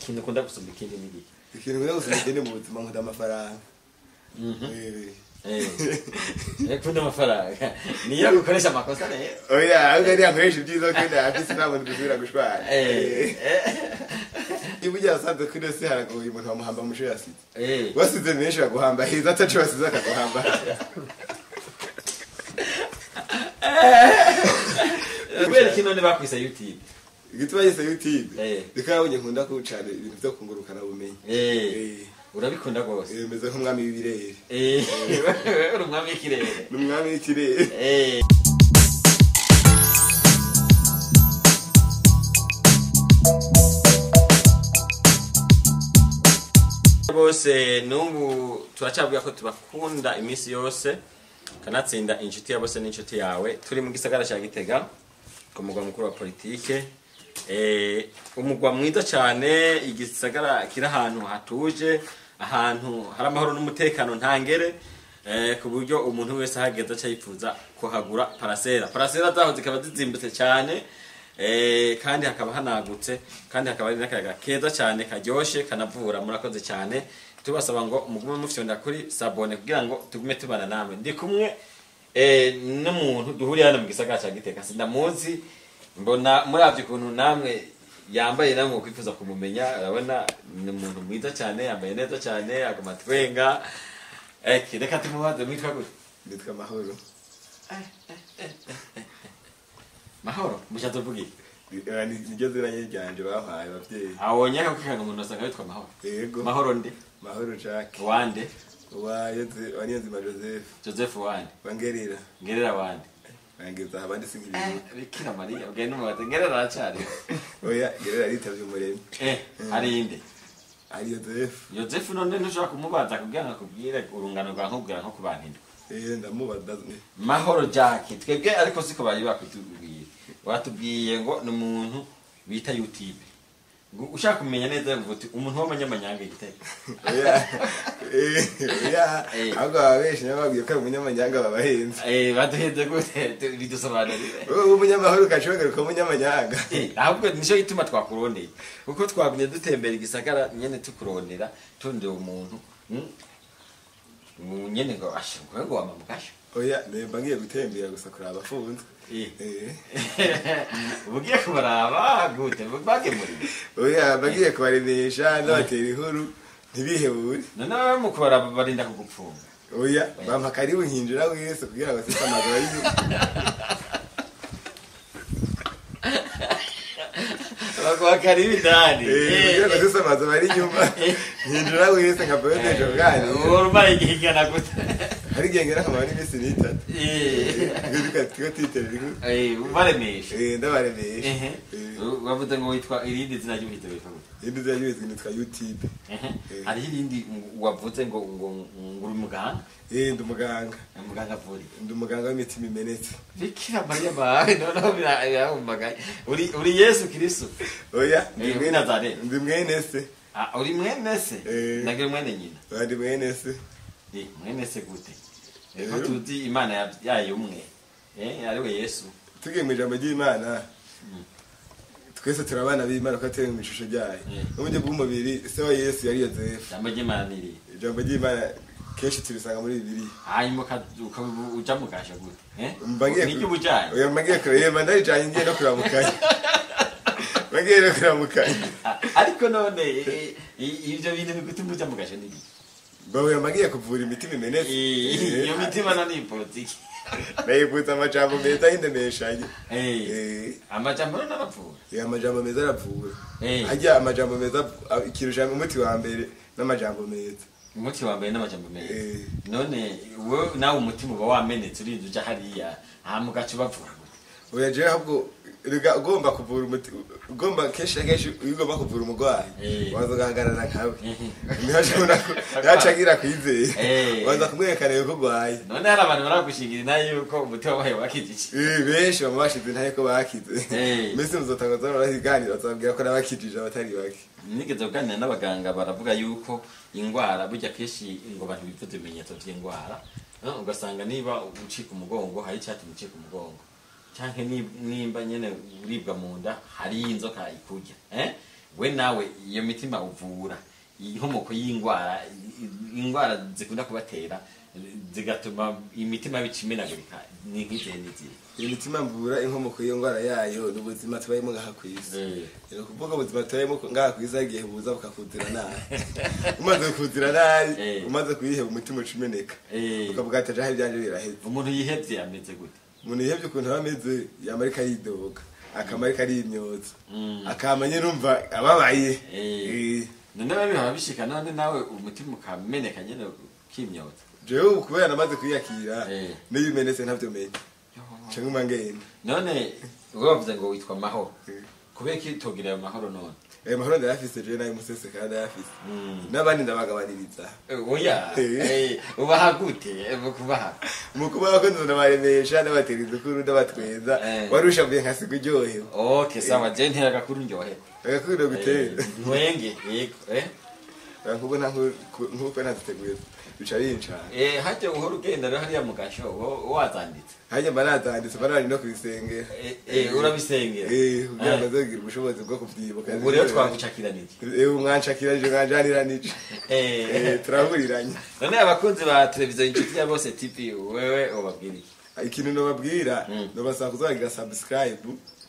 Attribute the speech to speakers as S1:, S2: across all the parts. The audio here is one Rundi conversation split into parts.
S1: ikintu ukunda gusumba ikindi ni iki
S2: ikintu nkunda gusoma ikindi mu buzima nkunda amafaranga
S1: Mhm.
S2: Eh.
S1: Eh, kunda amafaranga niyo gukoresha amakosa rero
S2: oya ahubwo ariya nkoresha ibyiza kandi afise nta muntu dusubira gushwana
S1: Eh, eh,
S2: iyo ugiye asanze kuri ino si haragoye umuntu bamuhamba mu shuri yasize
S1: eh.
S2: wasize menshi baguhamba heza ataco wasize akaguhamba
S1: kubera iki none bakwise youtube
S2: igituma yise youtube
S1: Eh.
S2: reka yabonye nkunda kucana ibintu vyo kungurukana bumenyi
S1: Eh,
S2: Eh.
S1: urabikunda rwose
S2: Eh, meze nk'umwami w'ibirere
S1: Eh, uri umwami w'ikirere
S2: n'umwami w'ikirere
S1: Eh. bose n'ubu turacabwira ko tubakunda iminsi yose kanatsinda inshuti ya bose n'inshuti yawe turi mu gisagara cya gitega ku mugwa mukuru wa politike Eh, umugwa mwiza cyane igisagara kiri ahantu hatuje ahantu hari amahoro n'umutekano ntangere eh, ku buryo umuntu wese ahageze aca yifuza kuhagura parasera parasera zaho zikaba zizimbutse cyane eh, kandi hakaba hanagutse kandi hakaba ari n'akayaga keza cyane karyoshe kanavura murakoze cyane tubasaba ngo mugume mufyonda kuri sabone kugira ngo tugume tubana namwe ndi kumwe eh, n'umuntu duhuriye hano mu gisagara cya giteka sindamuzi mbona muravye ukuntu namwe yambaye namwe kwifuza kumumenya urabona ni umuntu mwiza cyane yambaye neza cyane aguma twenga eh, reka tumubaze mwitwa gute
S2: nitwa mahoro
S1: mahoro mushatse uvuga iki
S2: Eh, ni- niryo zina nye ryanje bampaye abavyeyi
S1: awonye akakwihaga umuntu asanga witwa mahoro
S2: yego
S1: mahoro ndi
S2: mahoro jacques
S1: wande
S2: wa niyonzima joseph
S1: joseph wande
S2: wangerera
S1: ngerera wande
S2: nangeza abandi sinkibibuka
S1: bikira mariya ugenda umubaze ngerera aracari
S2: oya gerera aritavye umuremyi
S1: eh hari inde
S2: ari joseph
S1: yosefu none ntushobora kumubaza kugira ngo akubwire urungano rwa nkubwira nko ku bantu indwi
S2: Eh, ndamubaza
S1: mahoro jack twebwe ariko siko bari bakwitubwiye batubwiye ngo ni umuntu bita youtube ngo ushaka kumenya neza ngo uti umuntu w'amanyamanyanga igitego
S2: oya eh, oya
S1: Eh.
S2: ahubwo baba benshi nabo babwiye ko ari umunyamanyanga babahenze
S1: eh baduhenze gute Tu- bidusobanurire
S2: wowe umunyamahoro ukashobora umunyamanyanga
S1: Eh, ahubwo nicyo gituma twakurondeye kuko twagumye dutembera igisagara nyene tukurondera turondera umuntu mm, mm, nyene ngo ashe ngo ngo wama mugasho
S2: oya nemba ngiye gutembera gusa kuraba abafunzwe
S1: Eh.
S2: Eh.
S1: ubugiye kubaraba gute bagemuriye
S2: oya mba ngiye kubaremesha ndabatera inkuru ntibihebure
S1: noneho mu kubaraba barinda kugupfunga
S2: oya bampa karibu nkinjira wese kugira ngo sise amaguru ari
S1: baguha karibu indani
S2: kugira ngo sise amaguru ari inyuma nkinjira wese nka boyodeje ubwanyu
S1: urumara igihe ingana gute
S2: hari igihe ngera akamaro n'iminsi n'itatu
S1: Eh,
S2: tigo titerera inkuru
S1: eh, ubaremesha
S2: Eh, ndabaremesha
S1: Ehe.
S2: Eh,
S1: wavuze ngo witwa irindi zina ry'ubuhita witwa gute
S2: indi zira y'ubizwi nitwa youtube
S1: Ehe.
S2: Eh.
S1: hariho irindi wavuze ngo ngo ngo uri muganga
S2: Eh, ndi umuganga
S1: muganga avura
S2: ndi umuganga w'imitima imenetse
S1: bikira mariya mawe noneho bira- birahumagaye uri uri yesu kristo
S2: oya ndi
S1: Eh,
S2: mwene-
S1: Nazareth.
S2: ndi mwene se
S1: Ah, uri mwene se
S2: Eh.
S1: nagira mwene nyina
S2: oya ndi mwene se
S1: Eh, mwene se gute ko
S2: Eh.
S1: tuzi imana yabyaye umwe Eh, ariwe yesu
S2: tugiye mu ijambo ry'imana
S1: Mm.
S2: twese turi abana b'imana ko turi mu ishusho ryayo
S1: Eh.
S2: mu buryo bw'umubiri se wa yesu yari yozefu
S1: ijambo ry'imana niri
S2: ijambo ry'imana kenshi turisanga muri bibiliya
S1: hanyuma uka- uka- uja mugasha gute Eh?
S2: Mba ngiye ku-
S1: niryo ubujanye
S2: oya mba ngiye kureba yemba ndarijanye ngiye no kuramukanya mba ngiye no kuramukanya
S1: Ah, ariko none eh, eh, ivyo bintu bigutuma uja mugasha niki
S2: mba oya mba ngiye kuvura imitima imenetse
S1: iyo mitima no ni politiki
S2: nayivutse amajambo meza y'indemeshanyo
S1: Eh,
S2: Eh,
S1: amajambo none aravura
S2: eh, amajambo meza aravura
S1: Eh.
S2: harya amajambo meza ah, ikirusha umuti wa mbere n'amajambo meza
S1: umuti wa mbere n'amajambo meza
S2: Eh.
S1: none wowe nawe umutima uba wamenetse urinda uja hariya hama ugaca ubavura gute
S2: oya jewe ahubwo rega ugomba kuvura umuti ugomba kenshi na kenshi iyo ugomba kuvura umurwayi
S1: Eh.
S2: waza ugahagarara nkawe
S1: Mhm.
S2: niho ashobora ku- niho aca agira kwizera
S1: Eh.
S2: waza kumwerekana yuko urwaye
S1: none hari abantu baragushingira inayo yuko umutima wabaye wakijije
S2: Eh, benshi baba bashize ntaye ko bakize
S1: Eh.
S2: mbese muzotangaza barahiganira bazababwira ko n'abakijije abatari bake
S1: nigeze kuganira n'abaganga baravuga yuko indwara burya kenshi ngo abantu bivuze ibimenyetso by'indwara eh, ugasanga niba ucika umugongo hari icyatuma ucika umugongo cyangwa nimba nyene uribwa mu nda hari inzoka ikurya eh? we nawe iyo mitima uvura inkomoko y'indwara indwara zikunda kubatera zigatuma imitima bica imenagurika ni nk'izihe n'izihe
S2: iyo mitima mvura inkomoko y'iyo ndwara yayo ni ubuzima tubayemo ngaha ku isi ni ukuvuga ubuzima tubayemo ngaha ku isi hari igihe buza bukakuzira nabi umaze kukuzira nabi
S1: Eh.
S2: umaze kuyiheba umutima uca umeneka
S1: Eh.
S2: ukavuga ati aho ibyanjye biraheze
S1: umuntu yihebye ameze gute
S2: umuntu yihebye ukuntu aba ameze yama ariko aridoga akama ariko arimyoza
S1: Mm.
S2: akama nyine umva ababaye
S1: Eh.
S2: Eh.
S1: none biba bihora bishika none nawe umutima ukameneka nyene ukimyoza
S2: jewe ubu kubera namaze kwiyakira
S1: Eh.
S2: n'iyo umenetse ntavyo menya canke uma ngenda
S1: none ubwo bavuze ngo witwa mahoro
S2: Eh.
S1: kubera ko itogira ayo mahoro none
S2: ayo mahoro ndayafise jewe nayo musese kandi ndayafise
S1: Mm.
S2: n'abandi ndabagabaniriza
S1: oya
S2: Eh.
S1: eh, ubaha gute Eh, mu kubaha
S2: mu kubaho ko ndabaremesha ndabatera idukuru ndabatweza
S1: Eh.
S2: warusha mvuye nkasiga uryohewe
S1: okay sawa je ntera gakuru ndyoherwa
S2: agakunda gutera
S1: ntwenge yego eh
S2: nkuko nta nku- nkuko ntaziteguye bica bincana
S1: eh hajya uhora ugenda rero hariya mu gasho wo- wazanditse
S2: hajya mba nazanditse mba nari no kubisengera
S1: Eh, eh, urabisengera
S2: Eh, kugira ngo
S1: Eh,
S2: nzogira ubushobozi bwo kubyibuka
S1: ubu rero twagucakiranije
S2: Eh, umwanshakiranje mwanjaniranije
S1: Eh,
S2: Eh, turahuriranye
S1: none abakunzi ba televiziyo inshuti ya bose tv wewe ubabwira iki
S2: ikintu nobabwira
S1: Mm.
S2: nobasaba kuzagira subscribe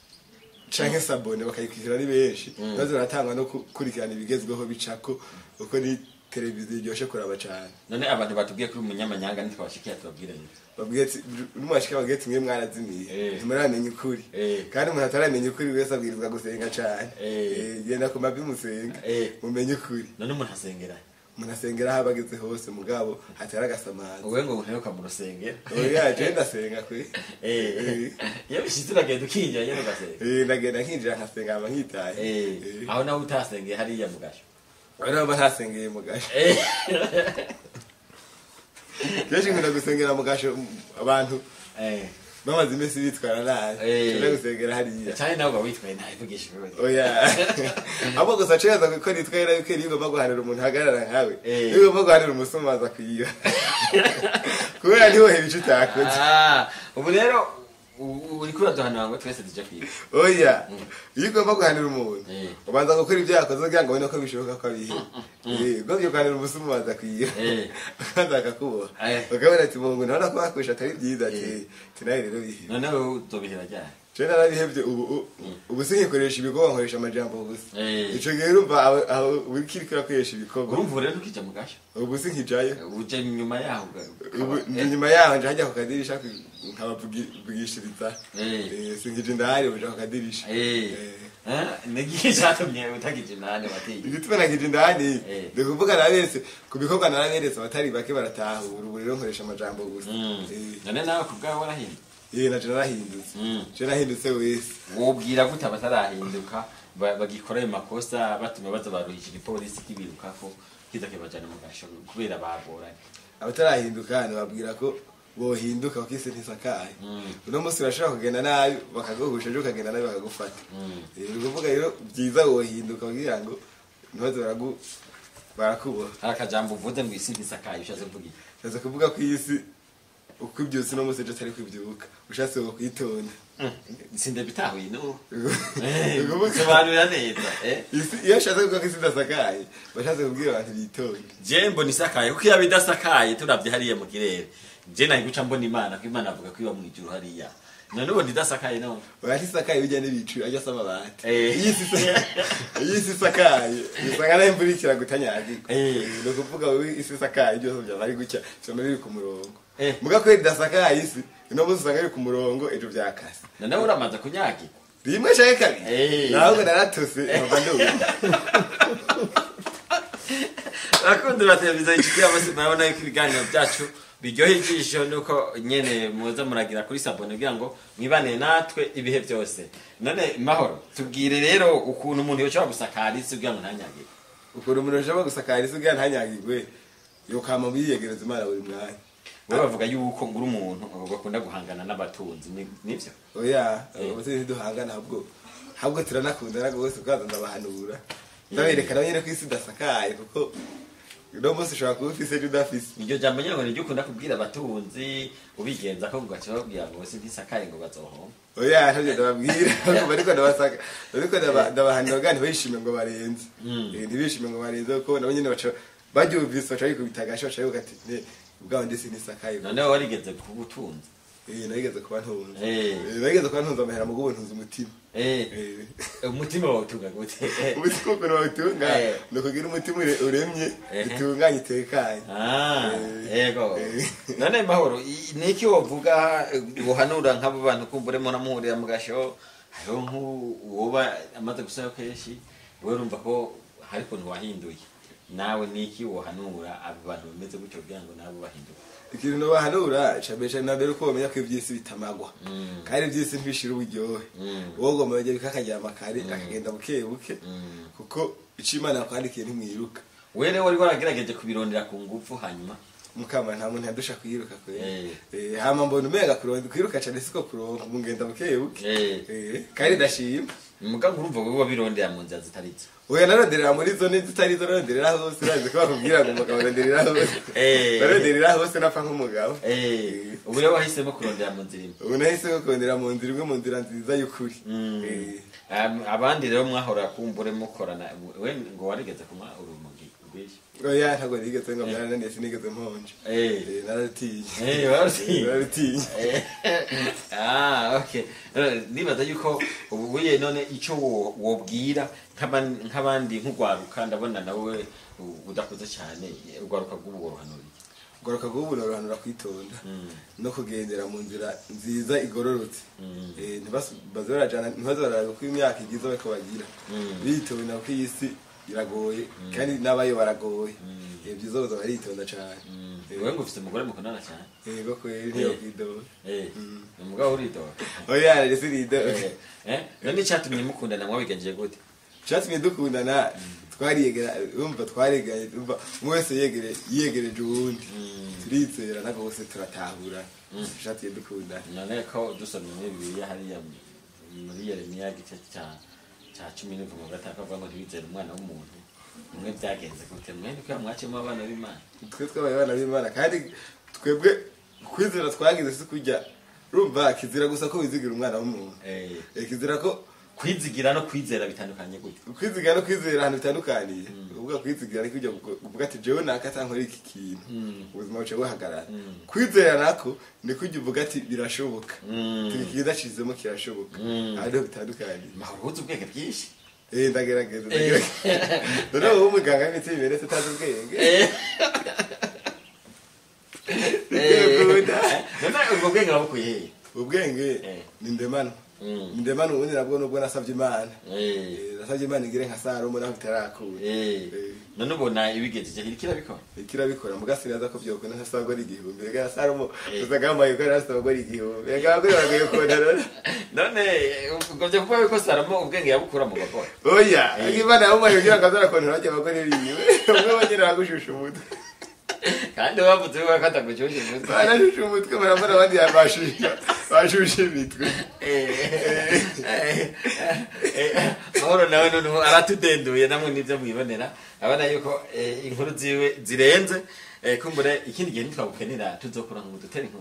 S2: canke sabone bakayikwishyura ari benshi
S1: Mm.
S2: maze baratangwa no gukurikirana ibigezweho bicako uko ni televiziyo iryoshe kuraba cane
S1: none abantu batubwiye kuri umunyamanyanga ntitwabashikiye tubabwire ni
S2: babwiye ati n'umwashika babwiye ati mwe mwarazimiye
S1: Eh.
S2: ntimuramenya ukuri
S1: Eh.
S2: kandi umuntu ataramenya ukuri wese abwirizwa gusenga cane
S1: Eh.
S2: Eh, genda ku mavi musenga
S1: Eh.
S2: mumenye ukuri
S1: none umuntu asengera
S2: umuntu asengera aho abageze hose mugabo hatari agasamaza
S1: uwe ngo uheruka mu rusengero
S2: oya je ndasenga kwe
S1: Eh, iyo bishitse uragenda ukinjira nyene ugasenga
S2: Eh, ndagenda nkinjira nkasenga hama nkitaye
S1: Eh,
S2: Eh.
S1: aho nawe utasengeye hariya mu gasho
S2: Bano baba ntasengeye mu gasho
S1: Eh,
S2: kenshi nkunda gusengera mu gasho m- abantu
S1: eh,
S2: bamaze iminsi bitwara nabi
S1: Eh.
S2: nkunda gusengera hariya
S1: canke nawe uba witwaye nabi vugisha ibibazo
S2: oya ahubwo gusa ceza kuko nitwara yuko iyo ugomba guhanira umuntu ahagarara nkawe
S1: Eh.
S2: iyo ugomba guhanira umusomaza kwiba kubera ntiwoheba ico utakoze
S1: Ah, ubu rero u- uriko uraduhanura ngo twese tuje kwiga
S2: oya iyo ugomba guhanira umuntu
S1: Eh.
S2: ubanza gukora ibyo yakoze kugira ngo ubone ko bishoboka ko abihe ugomba guhanira umusomaza kwiba
S1: Eh.
S2: kandi akakuboha
S1: Eh.
S2: ukabona ati mungu ndabona ko bakoresha atari byiza ati tinaye rero bihe
S1: none wowe uzobihera ryari
S2: je narabihevye ubu u- ubu sinkikoresha ibikorwa nkoresha amajambo gusa
S1: Eh.
S2: ico gihe urumva aho- aho uriko urakoresha ibikorwa
S1: urumva ubu rero ntukija mu gasho
S2: ubu sinkijayo
S1: uje nyuma yaho uga-
S2: ubu
S1: ukaba-
S2: ndi nyuma yaho nje hajya ku kadirisha nkabavugishiriza
S1: Eh.
S2: sinkije indahari uja ku kadirisha
S1: Eh.
S2: Eh.
S1: Eh, nigihe catumye utagije nane watiye
S2: igituma nakije indani
S1: Eh.
S2: ndi kuvuga naberetse ku bikorwa naraberetse abatari bake baratahura ubu rero nkoresha amajambo gusa
S1: Mm.
S2: Eh.
S1: none nawe ku bwawe warahindutse
S2: eh naje narahindutse
S1: Mm.
S2: je nahindutse wese
S1: wobwira gute abatarahinduka ba- bagikora ayo makosa batuma baza baruhisha igipolisi kibirukako kiza kibajana mu gasho kubera bagoranye
S2: abatarahinduka ntibabwira ko bohinduka kuko isi ntisakaye
S1: Mm.
S2: uno munsi urashobora kugenda nabi bakaguhusha ejo ukagenda nabi bakagufata
S1: Mm.
S2: Eh, ni ukuvuga rero byiza wohinduka kugira ngo ntibaze baragu barakuboha
S1: hari akajambo uvuze ngo isi ntisakaye ushatse kuvuga iki
S2: ndaza kuvuga ko iyi si uko ibyutse uno munsi ejo atari kwibyuka ushatse wo kwitonda
S1: sinde bitahuye no
S2: Ni ukuvuga-
S1: sobanurira neza eh
S2: Isi- iyo ushatse kuvuga ko isi idasakaye bashatse kubwira abantu bitonde
S1: je mbona isakaye kuko yaba idasakaye turavye hariya mu kirere je nahi guca mbona imana ko imana avuga ko iba mu ijuru hariya none ubona idasakaye none
S2: oya ntisakaye bijya n'ibicu ajya asaba amabati
S1: Eh.
S2: iyo isi isa- iyo isi isakaye usanga nayo imvura ikira gutanyagirwa
S1: Eh.
S2: ni ukuvuga wowe isi isakaye byose byaba ari gutya usanga biri ku murongo
S1: Eh.
S2: muga kubera idasakaye isi uno munsi usanga biri ku murongo ejo byakase
S1: none uramaze kunyagirwa
S2: rimwe canke kabiri
S1: Eh.
S2: nahubwo naratose nkava ndumva
S1: abakunzi ba televiziyo inshuti y'abasi murabona yuko ibiganiro byacu biryoha ijisho nuko nyene muza muragira kuri sabone kugira ngo mwibanire natwe ibihe byose none mahoro tubwire rero ukuntu umuntu yoshobora gusakara isi kugira ngo ntanyagire
S2: ukuntu umuntu ashobora gusakara isi kugira ntanyagirwe yokama biyegereza imana buri mwanya
S1: wowe bavuga yuko ngura umuntu bakunda guhangana n'abatunzi ni- nivyo
S2: oya
S1: Eh.
S2: abase ntiduhangana ahubwo ahubwo turanakundana rwose kuko ndabahanura ndaberekana nyine ko isi idasakaye kuko uno munsi ushobora kuba ufise ejo udafise
S1: iryo jambo nyine ngo niryo ukunda kubwira abatunzi ubigenza ko ugaca babwira ngo sintisakaye ngo bazohomba
S2: oya ntabyo ndababwira ahubwo ariko ndabasaka ariko ndaba- ndabahanira bwa ntibishime ngo barenze
S1: Mm.
S2: Eh, ntibishime ngo barenze kuko nabo nyene baca baryumvise baca bikubita agashi baca bivuga ati ne ubwaho ndi sinisakaye
S1: noneho warigeze kuba utunze
S2: Eh, nageze kuba ntunze
S1: Eh.
S2: Eh, nageze kuba ntunze amahera mugo ntunze umutima
S1: Eh,
S2: Eh.
S1: umutima wawe utunga gute
S2: umutima ukuntu bawutunga
S1: Eh.
S2: ni ukugira umutima ure- uremye
S1: Ehe.
S2: utunganye utekanye
S1: Ah,
S2: Eh.
S1: yego
S2: Eh.
S1: none mahoro i- niki wovuga eh, buhanura nk'abo bantu kumbure munamuhurira mu gasho hariho nk'uwoba amaze gusaba kenshi wowe urumva ko hari ukuntu wahinduye nawe niki wohanura abo bantu bameze gutyo kugira ngo nabo bahinduke
S2: ikintu nobahanura cambere na mbere uko bamenya ko ivy'isi bitamagwa
S1: Mm.
S2: kandi ivy'isi ntibishira uburyohe
S1: Mm.
S2: uwo gomba bajya bikakaryama kare akagenda buke buke
S1: Mm.
S2: kuko ico imana yakwandikiye ntimwiruka
S1: wewe rero wari waragerageje kubirondera ku ngufu hanyuma
S2: mukama nta muntu yadusha kwiruka kwera
S1: Eh.
S2: Eh, hama mbona umenga kuronda kwiruka cane siko kuronka mungenda buke buke
S1: Eh.
S2: Eh, kandi ndashima
S1: mugabo urumva wowe wabirondera mu nzira zitari zo
S2: oya naronderera muri zo zitari zo naronderera hose urazi ko bakubwira ngo umugabo aronderera hose
S1: Eh.
S2: naronderera hose napfa nk'umugabo
S1: Eh, ubu rero wahisemo kurondera mu nzira imwe
S2: ubu nahise kurondera mu nzira imwe mu nzira nziza y'ukuri
S1: Mm.
S2: Eh.
S1: Am- abandi rero mwahora kumbure mukorana we ngo warigeze kunywa urumogi rwinshi
S2: oya ntabwo nigeze ngo mwarananiye sinigeze mponje
S1: Eh.
S2: Eh, nararutiye
S1: Eh, warutiye?
S2: nararutiye
S1: Eh, ah okay Eh, nibaza yuko ubuye none icyo wo- wobwira nk'aban- nk'abandi nk'ugwaruka ndabona nawe u- udakuze cyane ugwaruka bw'ubu worohanuriye
S2: garuka gubu norohanura kwitonda no kugendera mu nzira nziza igororotse
S1: Mm.
S2: Eh, ntibas- baze barajana ntibaze bararaba uko imyaka igize bariko bagira
S1: Mm.
S2: bitonda kuko iyi si iragoye kandi n'abayo baragoye
S1: Mm.
S2: Eh, vyiza boza baritonda cane Eh,
S1: wewe ngo ufite umugore mukundana cyane
S2: yego kweri ntiyo kwidoba
S1: Eh,
S2: Mm.
S1: umugabo uridoga
S2: oya rero siridoba
S1: Eh, eh, none icyatumye mukundana mwabigenjeje gute
S2: cyatumye dukundana twariyegera urumva twareganye urumva umwe wese yegere yiyegereje uwundi
S1: Mm.
S2: turizera ntabwo bose turatahura cyatumye dukundana
S1: none ko dusomye muri bibiliya hariya muri yeremiya igice cya cya cumi n'ivuma gatatu avuga ngo ntibizere umwana w'umuntu mwe byagenze gute mwe niko yamwaciyemo abana b'imana
S2: twe twabaye abana b'imana kandi twebwe kwizera twagize si kujya urumva kizira gusa ko wizigira umwana w'umuntu
S1: Eh,
S2: Eh, kizira ko
S1: kwizigira no kwizera bitandukanye gute
S2: kwizigira no kwizera ahantu bitandukaniye uvuga kwizigira ni kujya kuvuga ati jewe nakata nkora iki kintu
S1: Mm.
S2: ubuzima buca buhagarara
S1: Mm.
S2: kwizera nako ni kujya uvuga ati birashoboka
S1: Mm.
S2: Iki kidashizemo kirashoboka
S1: Mm.
S2: hariho bitandukaniye
S1: mahoro uzi ubwenge bwinshi
S2: eh ndagerageza ndagerageza none wowe umuganga w'imiti bimeretse utazi ubwenge Ndakunda.
S1: none ubwo bwenge wabukuye hehe
S2: ubwenge
S1: Eh.
S2: ni ndemano
S1: Mm.
S2: ni ndemano ubundi nabwo nubwo nasabye imana
S1: Eh,
S2: Eh, nasabye imana igire nka salomo naho itarakura
S1: eh.
S2: Eh.
S1: none ubona ibigejeje hirya irabikora
S2: ikirabikora mugasigaza ko byokunda ntasabwa ari igihumbi rega na salomo
S1: Eh.
S2: usaga yambaye ko nasabwa ari igihumbi rega abagore baragoye kondora
S1: none ubwo byo kuvuga yuko salomo ubwenge yabukura mu bagore
S2: oya
S1: Eh.
S2: ariko imana yamumaye kugira ngo azarakondora bajya abagore biwe umwe bonyine aragushusha umutwe
S1: kandi bavuze ko atagucyushye umutwe
S2: barashusha umutwe barambara abandi bashusha bashusha imitwe
S1: mahoro nawe noneho aratudenduye namwe nibyo mwibonera abona yuko eh, inkuru ziwe zirenze eh, kumbure ikindi gihe ntitwagukenera tuzokura ngo dutere inkuru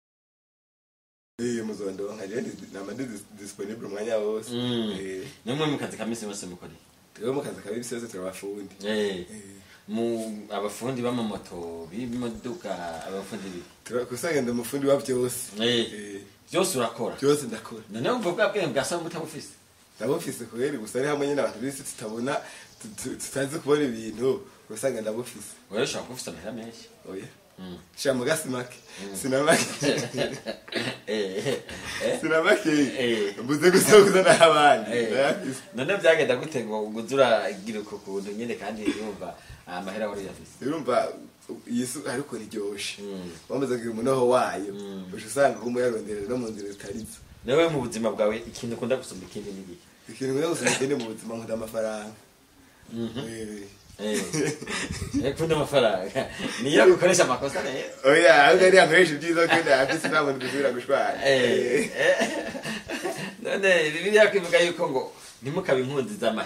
S2: iyo muzondo nkaje nama ndi disponible umwanya wose
S1: Mm.
S2: Eh,
S1: nimwe mu kazi ka misi yose mukoreye
S2: twebwe mu kazi kabiri yose turabafundi
S1: Eh, mu abafundi b'amamoto b'imodoka abafundi bi
S2: kusanga ndi umufundi wa byose
S1: Eh,
S2: Eh,
S1: byose urakora
S2: byose ndakora
S1: noneho umva bwa bwenge bwa salomo utabufise
S2: ndabufise kubera gusa ari hamwe nyine abantu bisi tutabona tu- tu- tutazi kubona ibintu usanga ndabufise
S1: wewe ushobora kuba ufise amahera menshi
S2: oya
S1: Mm.
S2: sha mugasi make sinamake
S1: Eh, eh,
S2: sinamake
S1: Eh.
S2: mbuze gusa kuzana abandi
S1: Eh,
S2: ndayafise
S1: none byagenda gute ngo uze uragira uku kuntu nyine kandi yumva amahera wari uyafise
S2: urumva iyi si ariko riryoshe
S1: Mm.
S2: wamaze kugira umunoho wayo
S1: Mm.
S2: uca usanga uguma uyaronderera no mu nzira zitari zo
S1: nawe mu buzima bwawe ikintu ukunda gusumba ikindi ni iki
S2: ikintu nkunda gusa ngende mu buzima nkunda amafaranga Eh.
S1: Eh, eh, kunda amafaranga niyo gukoresha amakosa rero
S2: oya ahubwo ari akoresha ibyiza ko ndayafise nta muntu dusubira gushwana
S1: Eh, eh. none bibiliya kwivuga yuko ngo ntimukabe inkunzi z'amahera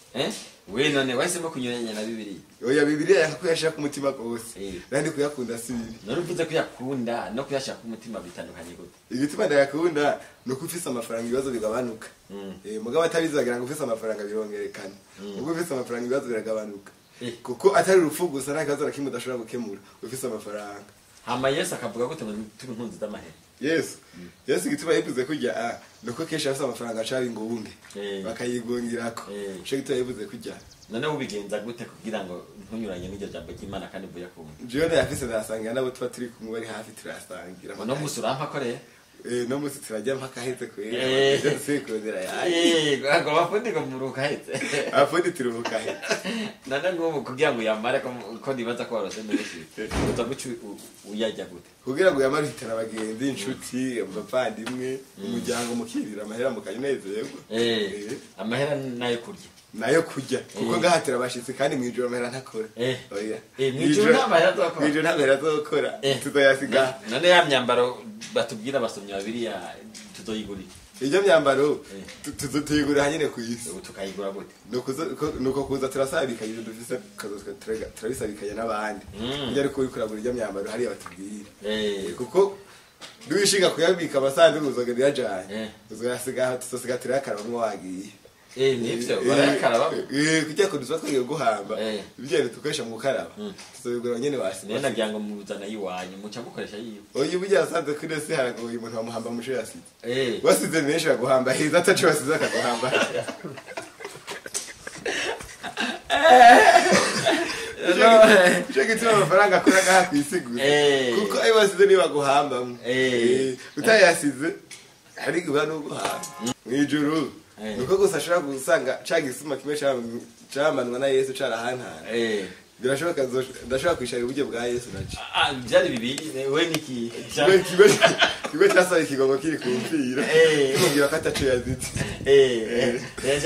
S1: eh we none wahisemo kunyuranya na bibiliya
S2: oya bibiliya yanga kuyashira ku mutima gose
S1: Eh.
S2: nandi kuyakunda si bibi
S1: none uvuze ko yakunda no kuyashaka umutima bitandukanye gute
S2: igituma ndayakunda ni uko ufise amafaranga ibibazo bigabanuka
S1: Mm.
S2: Eh, mugabo atabizi bagira ngo ufise amafaranga birongerekana ubwo ufise amafaranga ibibazo biragabanuka
S1: Eh.
S2: kuko atari urupfu gusa nta kibazo na kimwe udashobora gukemura ufise amafaranga
S1: hama yesu akavuga gute ngo turi impunzi z'amahera
S2: yesu yesu igituma yivuze kurya ah nuko kenshi afise amafaranga acaba ingunge
S1: Eh.
S2: bakayigungirako
S1: Eh.
S2: ico gituma yivuze kurya
S1: none ubigenza gute kugira ngo ntunyuranye n'iryo jambo ry'imana kandi mvuye kumva
S2: jewe ndayafise ndayasangira nabo tuba turi kumwe bari hafi turayasangira
S1: uno musi urampa koreye
S2: Eh, no musi turajya mpaka heze kwera
S1: Eh.
S2: Ivyo dusubiye kurondera yaje
S1: ngo bafundi ngo muruka hetse
S2: afundi turuhuka heze
S1: none ngubu kugira ngo uyamare ko ko nibaza ko warose menshi uza guca u- uyajya gute
S2: kugira ngo yamare uhitana abagenzi inshuti abavandimwe umuryango mukirira amahera mukayinezerwa
S1: eh amahera nayo kurya
S2: nayo kurya kuko
S1: Eh.
S2: ngahatira abashitsi kandi mwijoro amahera ntakora
S1: Eh.
S2: oya
S1: Eh, mwijoro nta mahera azokora?
S2: mwijoro nta mahera azokora
S1: Eh.
S2: tuzoyasiga
S1: none ya myambaro batubwira abasomyi babiriya tuzoyigurira
S2: iryo myambaro
S1: Eh.
S2: tu- tuzo tuyigura hanyene ku isi
S1: ubu tukayigura gute
S2: Nukuzo- ko- nuko kuza turasabikanye ibyo dufise tukaza turega- turabisabikanya n'abandi
S1: Mm.
S2: kugira ariko uriko uragura iryo myambaro hariya batubwira
S1: eh
S2: kuko niwishinga kuyabika amasanduku uzogenda uyajanye
S1: Eh.
S2: uzosiga tuzosiga turayakarabamwo wagiye
S1: eh nivyo barayakaraba
S2: Eh, kugira ngo tuba twagiye guhamba
S1: Eh.
S2: ibyo dukoresha mu gukaraba
S1: Mm.
S2: tuzobigura nyene
S1: niyo
S2: wasiba
S1: nagira ngo muzana yiwanyu muca mukoresha yiwe
S2: oya uburyo yasanze kuri ese haragoye umuntu wamuhamba musho yasize
S1: eh
S2: wasize menshi baguhamba heza ataco wasize akaguhamba ico gituma amafaranga akora ngaha kw'isiguza
S1: Eh.
S2: kuko ayo wasize niyo baguhambamwo
S1: Eh.
S2: Eh, utayasize hari guha n'uguhamba mw'ijuru
S1: Eh.
S2: nuko gusa ashobora gusanga ca gisuma kimwe cam- camanwa na yesu carahantana
S1: eh
S2: birashoboka nzo- ndashobora kwishara uburyo bwa yesu naco
S1: ah byari bibiri we niki
S2: Kigo- kigo- kigo casaba ikigongo kiri ku mpfira
S1: Eh.
S2: kimubwira ko ataco yazitse
S1: eh eh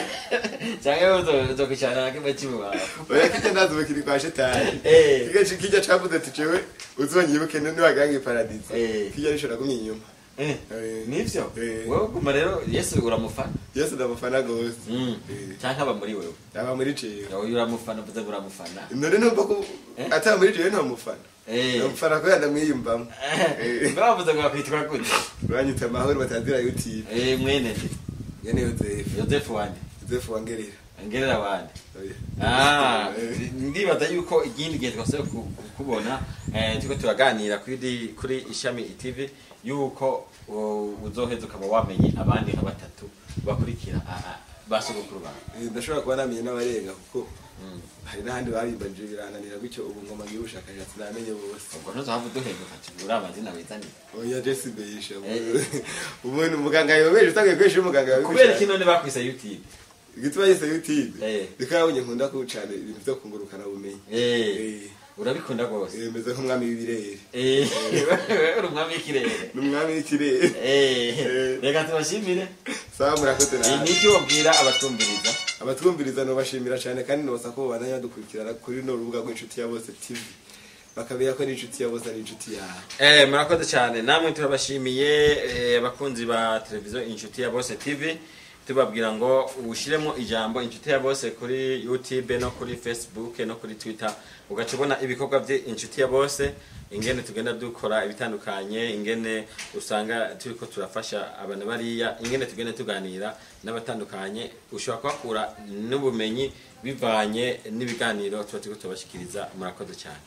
S1: cyangwa uzo uzo kwicara na kimwe cy'ububavu
S2: oya kirya ndazuba kiri kwa shetani
S1: Eh.
S2: kirya ci- kirya cavuze ati jewe uzonyibuke niwagira ngo iparadizo
S1: Eh.
S2: kirya nisho nagumye inyuma
S1: eh
S2: Eh.
S1: nivyo
S2: Eh.
S1: wowe guma rero yesu uramufana
S2: yesu ndamufana gose
S1: Mm.
S2: Eh.
S1: cyangwa aba muri wewe
S2: aba muri jewe
S1: wowe uramufana uvuze ngo uramufana
S2: none numva ko
S1: Eh.
S2: ataba muri jewe ntamufana
S1: Eh.
S2: namufana kubera ndamwiyumvamo Eh.
S1: bavuze ngo bakwitwa gute
S2: uranyita amahoro batazira youtube
S1: eh mwene nde
S2: yene yozefu
S1: yosefu wande
S2: yozefu wangerera
S1: ngerera wande
S2: Oya.
S1: Ah,
S2: Eh.
S1: ndibaza yuko ikindi gihe twashoboye ku- ku- kubona eh, turiko turaganira kuri kuri ishami tv yuko uh, uzoheza ukaba wamenye abandi nka batatu bakurikira ah, ah, ba sogokuru bawe
S2: Eh, ndashobora kuba namenye n'abarenga kuko hari n'ahandi babimbanije birananira gutyo ubu ngoma ngira ubushakashatsi namenye bose
S1: ubwo ntuzohava uduhenduka tugura amazina wizaniye
S2: oya jesi beyisha
S1: Eh.
S2: umuntu umuganga yobeje utangiye kwesha umuganga
S1: kubera iki none bakwise youtube
S2: igituma yise youtube
S1: Eh.
S2: reka yabonye nkunda kucana ibintu vyo kungurukana bumenyi
S1: Eh,
S2: Eh.
S1: urabikunda rwose
S2: Eh, meze nk'umwami w'ibirere
S1: Eh, uri umwami w'ikirere
S2: n'umwami w'ikirere
S1: Eh,
S2: Eh.
S1: reka tubashimire
S2: sawa murakoze
S1: Eh,
S2: nawe
S1: niki wabwira abatwumviriza
S2: abatwumviriza nobashimira cyane kandi nobasa ko babandanya badukurikirana kuri no rubuga rw'inshuti ya bose tv bakabera ko n'inshuti ya bose ari inshuti yawe
S1: Eh, murakoze cyane namwe turabashimiye eh, abakunzi ba televiziyo inshuti ya bose tv tubabwira ngo ushiremo ijambo inshuti ya bose kuri youtube no kuri facebook no kuri twitter ugaca ubona ibikorwa bye inshuti ya bose ingene tugenda dukora ibitandukanye ingene usanga turiko turafasha abantu bariya ingene tugenda tuganira n'abatandukanye ushobora kuhakura n'ubumenyi bivanye n'ibiganiro tuba turiko tubashikiriza murakoze cyane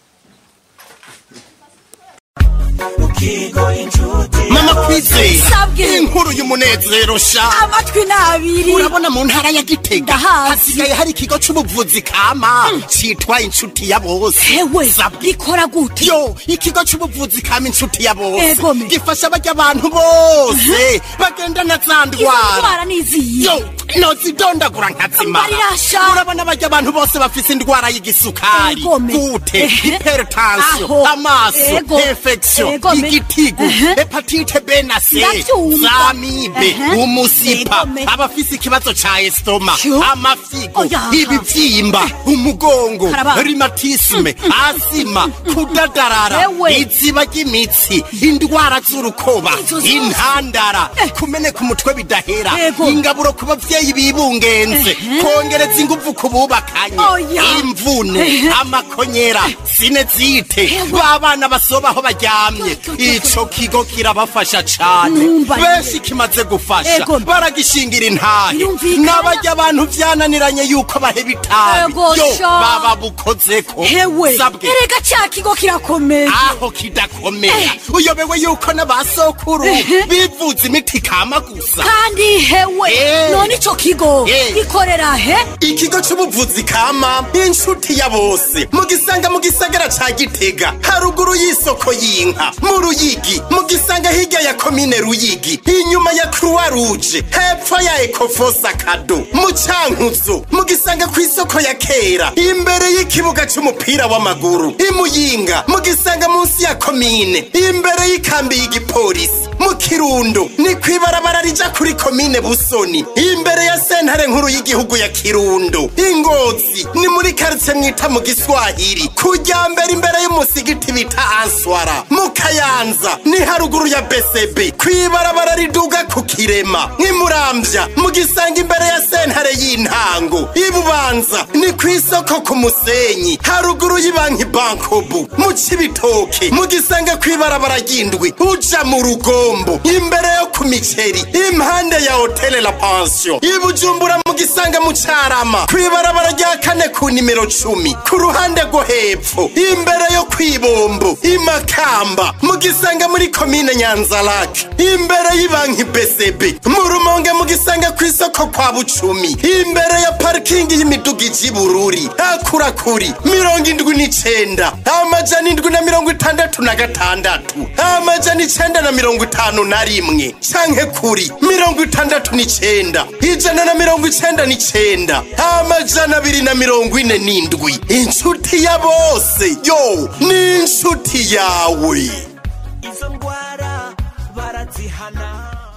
S3: mama kwizera
S4: Sabwe.
S3: inkuru y'umunezero sha
S4: amatwi n'abiri
S3: urabona mu ntara ya gitega
S4: Ndahazi.
S3: hasigaye hari ikigo c'ubuvuzi kama citwa inshuti ya bose
S4: hewe
S3: Sabwe.
S4: gikora gute
S3: yo ikigo c'ubuvuzi kama inshuti ya bose
S4: Ego me.
S3: gifasha barya abantu bose bagendana za
S4: izo
S3: ndwara
S4: ndwara niziye
S3: yo nozidondagura nkazimara
S4: Mbarirasha.
S3: urabona barya abantu bose bafise indwara y'igisukari
S4: Ego me.
S3: gute
S4: Ehe.
S3: hypertension
S4: Aho.
S3: amaso
S4: Ego.
S3: infection
S4: Ego me.
S3: igitigu
S4: Ehe.
S3: hepatite B na C
S4: Ndavyumva.
S3: zamibe
S4: Ehe.
S3: umusipa
S4: Ego me.
S3: abafise ikibazo ca estoma
S4: Yo.
S3: amafigo
S4: Oya.
S3: ibivyimba umugongo
S4: Karaba.
S3: rhumatisme asima kudadarara
S4: Ewe.
S3: iziba ry'imitsi indwara z'urukoba
S4: Izo zose.
S3: intandara kumeneka umutwe bidahera
S4: Ego.
S3: ingaburo ku bavyeyi abavyeyi bibungenze kongereza inguvu ku bubakanye
S4: Oya.
S3: imvune amakonyera sinezite babana basobaho baryamye ico kigo kirabafasha cane
S4: Numva
S3: benshi kimaze gufasha
S4: Ego.
S3: baragishingira intahe
S4: Yumvikana.
S3: n'abarya abantu vyananiranye yuko baheba itabi
S4: Ego
S3: yo
S4: sha.
S3: baba bukozeko
S4: hewe
S3: sabwe
S4: erega ca kigo kirakomeye
S3: aho kidakomera uyobewe yuko n'abasokuru
S4: Ehe.
S3: bivuza imiti kama gusa
S4: kandi hewe
S3: Eh.
S4: none ico kigo
S3: Eh.
S4: gikorera he
S3: ikigo c'ubuvuzi kama inshuti ya bose mugisanga mu gisagara ca gitega haruguru y'isoko y'inka mu ruyigi mugisanga hirya ya komine ruyigi inyuma ya croix rouge hepfo ya ecofosa kado mu cankuzo mugisanga ku isoko ya kera imbere y'ikibuga c'umupira w'amaguru imuyinga mugisanga munsi ya komine imbere y'ikambi y'igipolisi mu kirundo ni kwibarabara rija kuri komine busoni imbere ya sentare nkuru y'igihugu ya kirundo ingozi ni muri karitsiye mwita mu giswahili kujya mbere imbere y'umusigiti bita answara mu kayanza ni haruguru ya besebe kwibarabara riduga ku kirema nk'imuramvya mugisanga imbere ya sentare y'intango ibubanza ni ku isoko ku musenyi haruguru y'ibanki bankobu mu cibitoke mugisanga kwibarabara ry'indwi uja mu rugombo imbere yo ku miceri impande ya hotele la pension ibujumbura mugisanga mu carama kwibarabara rya kane ku nimero cumi ku ruhande rwo hepfo imbere yo kwibombo imakamba mugisanga muri komine nyanzarake imbere y'ibanki besebe mu rumonge mugisanga ku isoko kwa bucumi imbere ya parikingi y'imiduga iji bururi akurakuri mirongo indwi n'icenda amajana indwi na mirongo itandatu na gatandatu amajana icenda na mirongo itanu na rimwe canke kuri mirongo itandatu n'icenda ijana na mirongo icenda n'icenda amajana abiri na mirongo ine n'indwi inshuti ya bose yo ni inshuti yawe
S5: izo ndwara barazihana